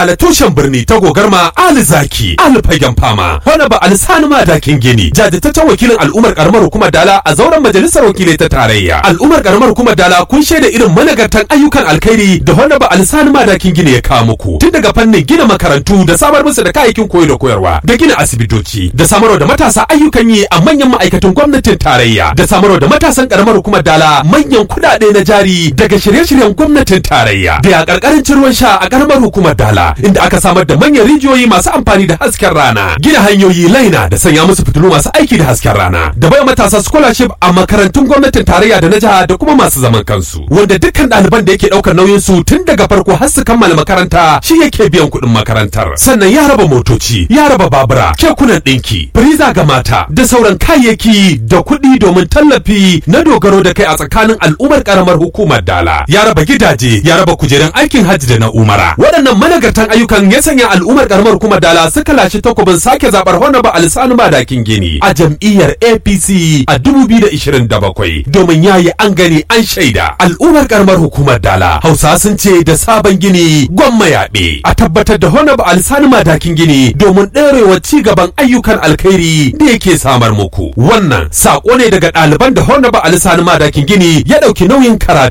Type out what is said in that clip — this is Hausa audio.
dala tushen birni ta gogarma ali zaki ali fagen fama honaba alisani madakin gini jajirtaccen wakilin al'ummar karamar hukumar dala a zauren majalisar wakilai ta tarayya al'ummar karamar hukumar dala kun shaida irin managartan ayyukan alkhairi da honaba alisani madakin gini ya kawo muku tun daga fannin gina makarantu da samar musu da kayayyakin koyo da koyarwa da gina asibitoci da samarwa da matasa ayyukan yi a manyan ma'aikatan gwamnatin tarayya da samarwa da matasan karamar hukumar dala manyan kuɗaɗe na jari daga shirye-shiryen gwamnatin tarayya da ya karkarin ruwan sha a karamar hukumar dala inda aka samar da manyan rijiyoyi masu amfani da hasken rana gina hanyoyi laina da sanya musu fitilu masu aiki da hasken rana da bai matasa scholarship a makarantun gwamnatin tarayya da na jiha da kuma masu zaman kansu wanda dukkan ɗaliban da yake ɗaukar nauyin su tun daga farko har su kammala makaranta shi yake biyan kuɗin makarantar sannan ya raba motoci ya raba babura kekunan ɗinki firiza ga mata da sauran kayayyaki da kuɗi domin tallafi na dogaro da kai a tsakanin al'ummar karamar hukumar dala ya raba gidaje ya raba kujerun aikin hajji da na umara waɗannan managartan ayyukan ya sanya al'ummar karamar hukumar dala suka lashe takobin sake zaɓar honaba alisanu madakin gini a jam'iyyar apc a 2027 domin yayi an gani an shaida al'ummar karamar hukumar dala hausa sun ce da sabon gini gwamma yaɓe a tabbatar da honaba alisanu madakin gini domin ɗorewa ci gaban ayyukan alkhairi da yake samar muku wannan saƙo ne daga ɗaliban da honaba alisanu madakin gini ya ɗauki nauyin karatu